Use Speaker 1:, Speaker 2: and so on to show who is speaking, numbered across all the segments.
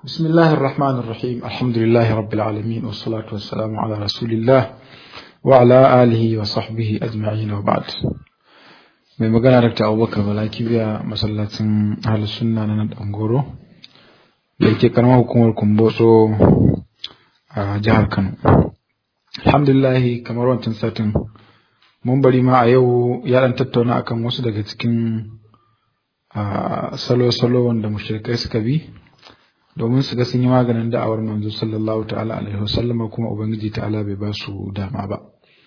Speaker 1: بسم الله الرحمن الرحيم الحمد لله رب العالمين والصلاة والسلام على رسول الله وعلى آله وصحبه أجمعين وبعد mai magana Dr. Abubakar Balaki biya masallacin Ahlus Sunna na nan Dangoro da yake karamar hukumar Kumbotso a jihar Kano. Alhamdulillah kamar wancan satin mun bari ma a yau ya dan tattauna akan wasu daga cikin salo-salo wanda mushrikai suka bi domin su ga sun yi maganin da'awar manzo sallallahu ta'ala alaihi wasallam kuma ubangiji ta'ala bai ba su dama ba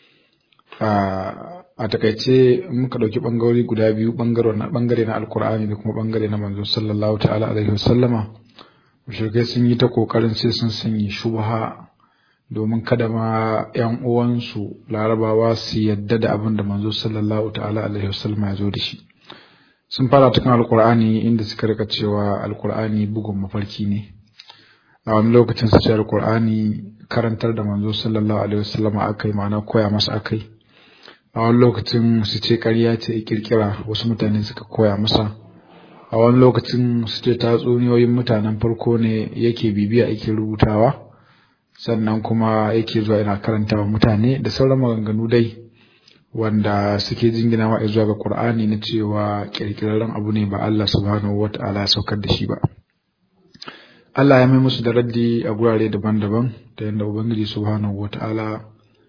Speaker 1: a takaice muka dauki bangarori guda biyu bangare na alkur'ani da kuma bangare na manzo sallallahu ta'ala alaihi wasallama mushrikai sun yi ta kokarin sai sun sanya shubha domin kada ma yan uwansu larabawa su yadda da abin da manzo sallallahu ta'ala alaihi wasallama ya zo da shi sun fara cikin alkur'ani inda suka rika cewa alkur'ani bugun mafarki ne a wani lokacin su ce alkur'ani karantar da manzo sallallahu alaihi wasallam akai ma'ana koya masa akai a wani lokacin su ce ƙarya ce kirkira wasu mutane suka koya masa a wani lokacin su ce tatsuniyoyin mutanen farko ne yake bibiya yake rubutawa sannan kuma yake zuwa yana karantawa mutane da sauran maganganu dai wanda suke jingina wa zuwa ga Qur'ani na cewa kirkirarren abu ne ba Allah subhanahu wata'ala ya saukar da shi ba Allah ya mai musu da raddi a gurare daban-daban ta yadda Ubangiji subhanahu wata'ala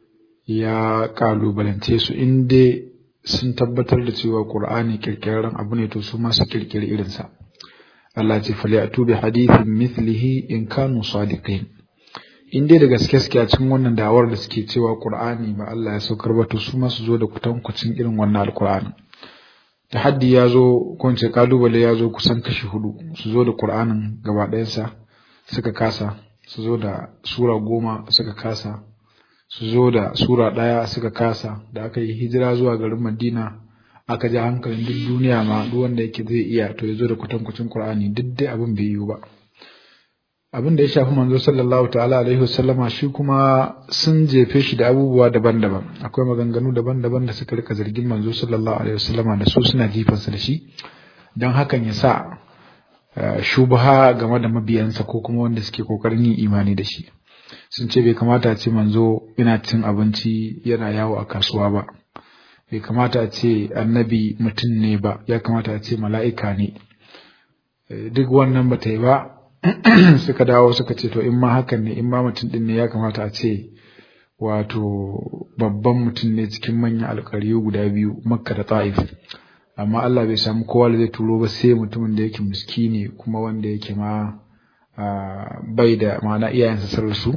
Speaker 1: ya kalubalance su inda sun tabbatar da cewa Qur'ani kirkirarren abu ne to su ma su kirkiri irinsa Allah ce fali atu bi hadithin mithlihi in kanu sadiqin in dai da gaske suke a cikin wannan dawar da suke cewa Qur'ani ba Allah ya saukar ba to su ma su zo da kutankucin irin wannan alqur'ani tahaddi ya zo ko ce kalubale ya zo kusan kashi hudu su zo da Qur'anin gaba ɗayansa suka kasa su zo da sura goma suka kasa su zo da sura ɗaya suka kasa da aka yi hijira zuwa garin Madina aka ji hankalin duk duniya ma duk wanda yake zai iya to ya zo da kutankucin Qur'ani duk dai abin bai yiwu ba abin da ya shafi manzo sallallahu ta'ala alaihi wasallama shi kuma sun jefe shi da abubuwa daban-daban akwai maganganu daban-daban da suka rika zargin manzo sallallahu alaihi wasallama da su suna jifansa da shi don hakan ya sa shubha game da mabiyansa ko kuma wanda suke kokarin yin imani da shi sun ce bai kamata a ce manzo yana cin abinci yana yawo a kasuwa ba bai kamata a ce annabi mutum ne ba ya kamata a ce mala'ika ne duk wannan ba ta yi ba suka dawo suka ce to in ma hakan ne in ma mutum din ne ya kamata a ce wato babban mutum ne cikin manyan alƙaryu guda biyu makka da ta'if amma Allah bai samu kowa da zai turo ba sai mutumin da yake miskini kuma wanda yake ma bai da ma'ana iyayensa sun rasu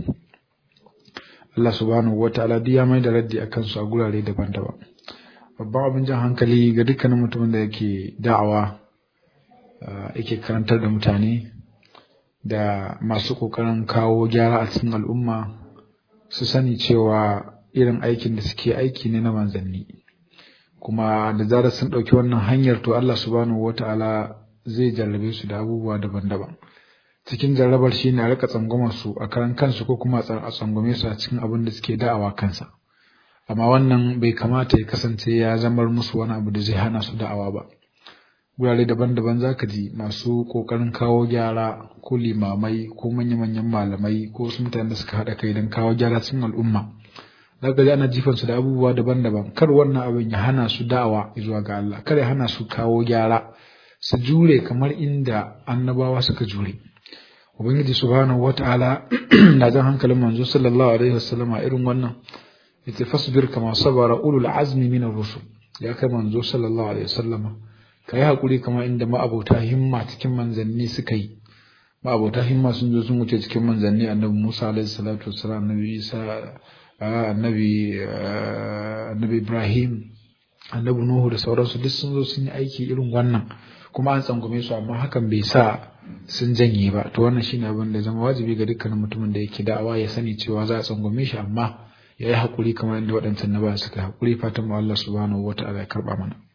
Speaker 1: Allah subhanahu wataala duk ya mai da raddi akan su a gurare daban-daban babban abin jan hankali ga dukkanin mutumin da yake da'awa yake karantar da mutane da masu ƙoƙarin kawo gyara a cikin al'umma su sani cewa irin aikin da suke aiki ne na manzanni kuma da zarar sun ɗauki wannan hanyar to Allah subhanahu wata'ala zai jarrabe su da abubuwa daban-daban cikin jarrabar shi ne a rika tsangwamar su a karan kansu ko kuma a tsangwame su a cikin abin da suke da'awa kansa amma wannan bai kamata ya kasance ya zamar musu wani abu da zai hana su da'awa ba wurare daban-daban za ka ji masu ƙoƙarin kawo gyara ko limamai ko manya-manyan malamai ko wasu mutane da suka haɗa kai don kawo gyara cikin al'umma za ka ji ana jifan su da abubuwa daban-daban kar wannan abin ya hana su da'awa zuwa ga Allah kar ya hana su kawo gyara su jure kamar inda annabawa suka jure ubangiji subhanahu wata'ala na jan hankalin manzo sallallahu alaihi wasallama irin wannan yace fasbir kama sabara ulul azmi min ar-rusul ya kai manzo sallallahu alaihi wasallama ka yi haƙuri kamar inda ma'abota himma cikin manzanni suka yi ma'abota himma sun zo sun wuce cikin manzanni annabi musa alaihi salatu wassalam annabi isa annabi annabi ibrahim annabi nuhu da sauransu duk sun zo sun yi aiki irin wannan kuma an tsangwame su amma hakan bai sa sun janye ba to wannan shine abin da zama wajibi ga dukkanin mutumin da yake da'awa ya sani cewa za a tsangwame shi amma ya yi haƙuri kamar inda waɗancan na ba suka haƙuri fatan mu Allah subhanahu wa ta'ala ya karɓa mana